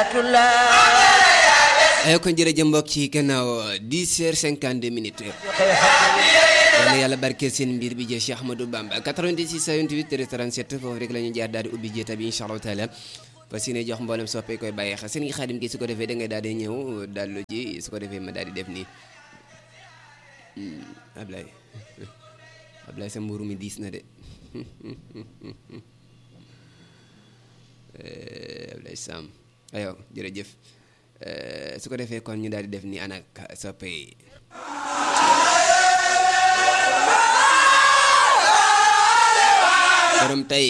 ayatullah ay kon jërëjëf mbokk ci gannaaw 10 heures 52 minutes yàlla yàlla barkeel seen mbir bi jee Cheikh Ahmadou Bamba 86 28 37 foofu rek la ñu jaar daal di ubbi jéeta bi incha allahu taala parce que ne jox mboolem soppee koy bàyyi xel seen ngi xaadim gi su ko defee da ngay daal di ñëw dallu ji su ko defee ma daal di def nii Ablaye Ablaye sa mburu mi diis na de Ablaye Sam ayo jërëjëf su ko defee kon ñu daal di def nii anak soppee borom tey